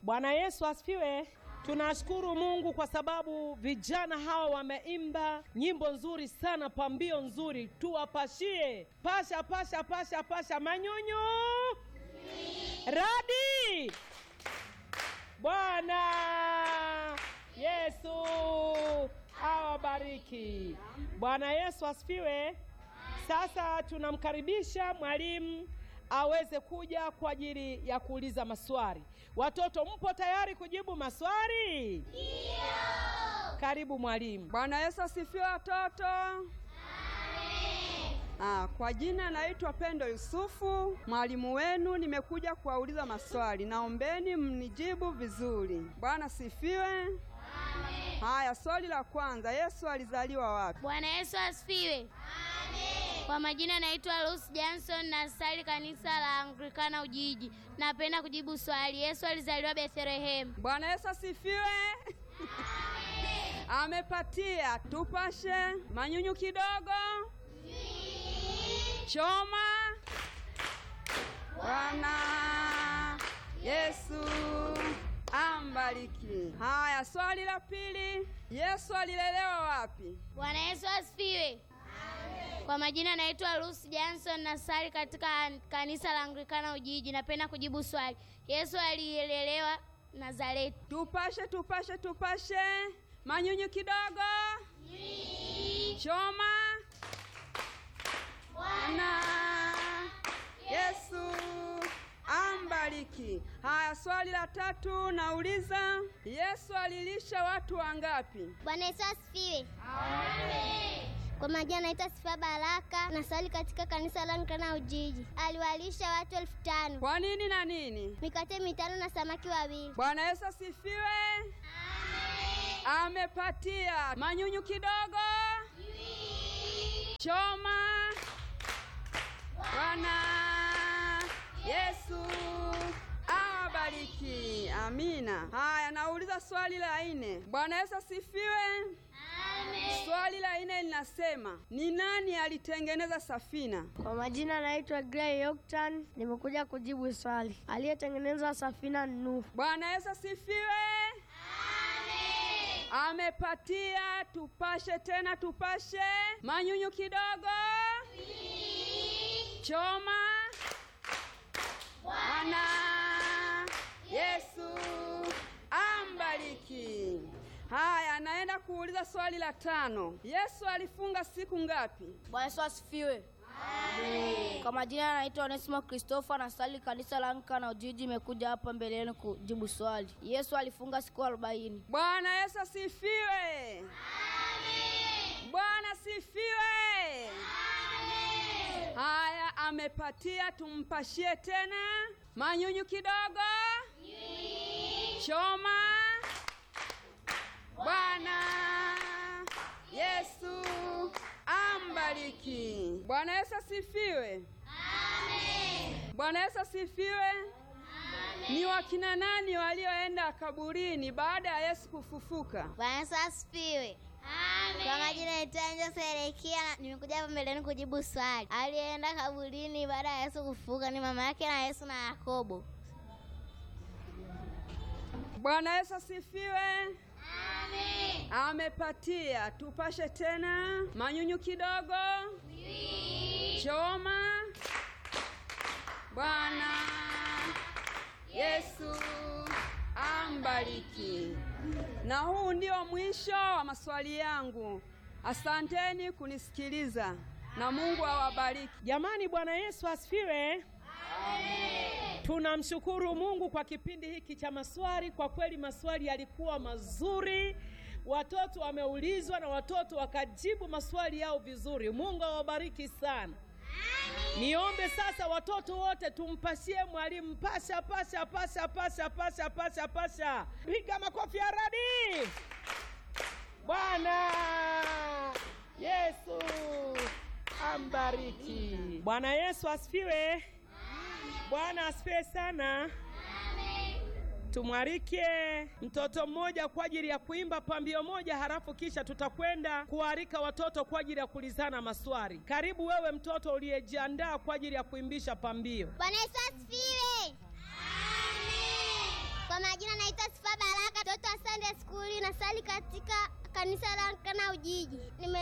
Bwana Yesu asifiwe. Tunashukuru Mungu kwa sababu vijana hawa wameimba nyimbo nzuri sana, pambio nzuri. Tuwapashie pasha pasha pasha pasha, manyunyu radi. Bwana Yesu awabariki. Bwana Yesu asifiwe. Sasa tunamkaribisha mwalimu aweze kuja kwa ajili ya kuuliza maswali. Watoto, mpo tayari kujibu maswali? Ndio. Karibu mwalimu. Bwana Yesu asifiwe watoto. Ah, kwa jina naitwa Pendo Yusufu, mwalimu wenu. Nimekuja kuwauliza maswali, naombeni mnijibu vizuri. Bwana sifiwe. Haya, swali la kwanza, Yesu alizaliwa wapi? Bwana Yesu asifiwe. Kwa majina naitwa Lucy Johnson na sali kanisa la Anglikana Ujiji. Napenda kujibu swali. Yesu alizaliwa Bethlehem. Bwana Yesu asifiwe. Amepatia. Tupashe manyunyu kidogo. Choma. Bwana Yesu ambariki. Haya, swali la pili, Yesu alilelewa wapi? Bwana Yesu asifiwe. Kwa majina naitwa Lucy Johnson na sali katika kanisa la Anglikana Ujiji. Napenda kujibu swali. Yesu alilelewa Nazareti. Tupashe, tupashe, tupashe manyunyu kidogo. Choma. Bwana Yesu ambariki. Haya, swali la tatu nauliza, Yesu alilisha watu wangapi? Bwana Yesu asifiwe. Kwa majina naitwa Sifa Baraka na sali katika kanisa la Anglikana Ujiji. Aliwalisha watu elfu tano Kwa nini na nini? mikate mitano na samaki wawili. Bwana Yesu asifiwe. Amepatia manyunyu kidogo. Choma. Bwana Yesu awabariki. Amina. Haya, nauliza swali la nne. Bwana Yesu asifiwe. Swali la nne linasema ni nani alitengeneza safina? Kwa majina naitwa Gray Yoktan, nimekuja kujibu swali. Aliyetengeneza safina ni Nuhu. Bwana Yesu asifiwe. Amepatia. Tupashe tena, tupashe manyunyu kidogo. Choma. Bwana Yesu ambariki. Haya, naenda kuuliza swali la tano. Yesu alifunga siku ngapi? Bwana Yesu asifiwe. Kwa majina naitwa Onesimo Christopher na sali kanisa la Anglikana Ujiji, imekuja hapa mbele yenu kujibu swali. Yesu alifunga siku arobaini. Bwana Yesu asifiwe. Bwana asifiwe. Haya, amepatia. Tumpashie tena manyunyu kidogo. Choma. Bwana Yesu ambariki. Bwana Yesu asifiwe. Bwana Yesu asifiwe. Ni wakina nani walioenda kaburini baada ya Yesu kufufuka? Bwana Yesu asifiwe. Kwa majina naitwa Angel Serekia na nimekuja hapa mbele yenu kujibu swali. Alienda kaburini baada ya Yesu kufufuka ni mama yake na Yesu na Yakobo. Bwana Yesu asifiwe. Amepatia. Tupashe tena manyunyu kidogo. Choma. Bwana Yesu ambariki. Na huu ndio mwisho wa maswali yangu. Asanteni kunisikiliza na Mungu awabariki. Jamani, Bwana Yesu asifiwe. Tunamshukuru Mungu kwa kipindi hiki cha maswali. Kwa kweli maswali yalikuwa mazuri, watoto wameulizwa na watoto wakajibu maswali yao vizuri. Mungu awabariki sana. Niombe sasa watoto wote tumpashie mwalimu pasha pasha pasha pasha pasha pasha pasha. Piga makofi ya radi. Bwana Yesu ambariki. Bwana Yesu asifiwe. Bwana asifiwe sana. Tumwalike mtoto mmoja kwa ajili ya kuimba pambio moja, halafu kisha tutakwenda kualika watoto kwa ajili ya kulizana maswali. Karibu wewe mtoto uliyejiandaa kwa ajili ya kuimbisha pambio. Bwana Yesu asifiwe. Kwa majina majina naitwa Sifa Baraka, mtoto wa Sunday School, nasali katika kanisa la Nkana Ujiji. Nime